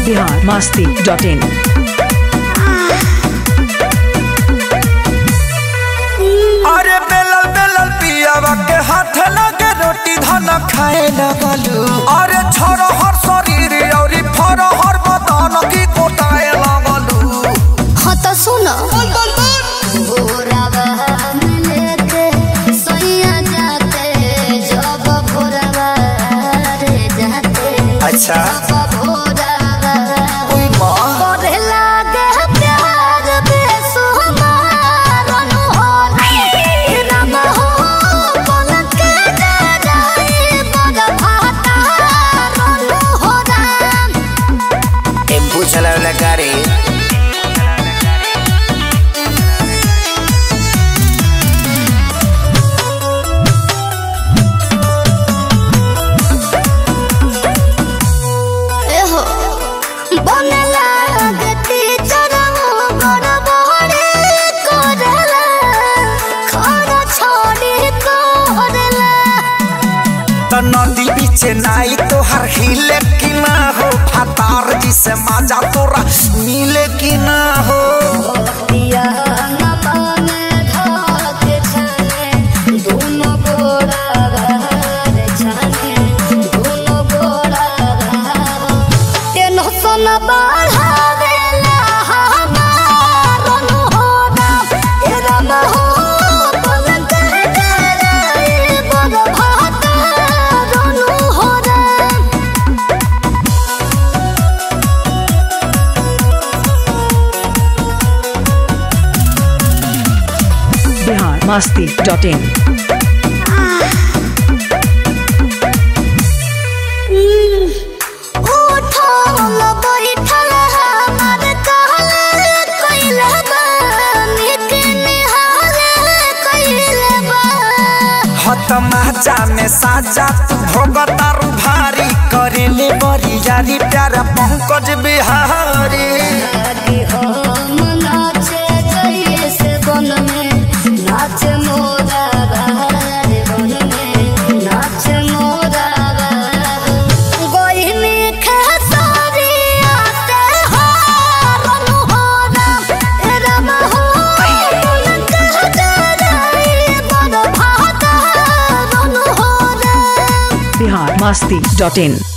Bihar Masti dot इन अरे बेलल बेलल पियावा के हाथ लगे रोटी धन खाए लगलू अरे छोरो हर शरीर औरी फरो हर बदन की कोटाए लगलू हाँ तो सुनो भोरवा में लेके सोइया जाते जब भोरवा रे जाते अच्छा जब भोरवा ओई माँ करे लागे प्यार बेसुमार अनहोल राम हो पलक जराई बड़ भाता हो राम टेम्पू चलावला गाड़ी एहो बने लागती चरमो बड़ बड़े करला खाना छोड़ी करला तो नदी बीच नाई तो हर हिले की ना हो फतार जी से मजा तोरा मिले की ना हो पिया न पाने धाके छाने दोनों गोड़ा घर छाने दोनों गोड़ा टेंशन बढ़ावेला हमार अनहोना ए राम हो पलक डराए बड़ भाता अनहोना बिहार मस्ती डॉट इन उठल बैठल हमार कहल कइले बा निक निहाल कइले बा हत माजा में साजा तू भोगतारू भारी करेले बड़ी यारी प्यारा पंकज बिहारी लागी हम नाचे जैसे बन में नाचे मोरा बहार बन में नाचे मोरा बहार गोई में खेसारी आते हारन हो राम राम हो पलक जराई बड़ भाता रन हो राम बिहार मस्ती डॉट इन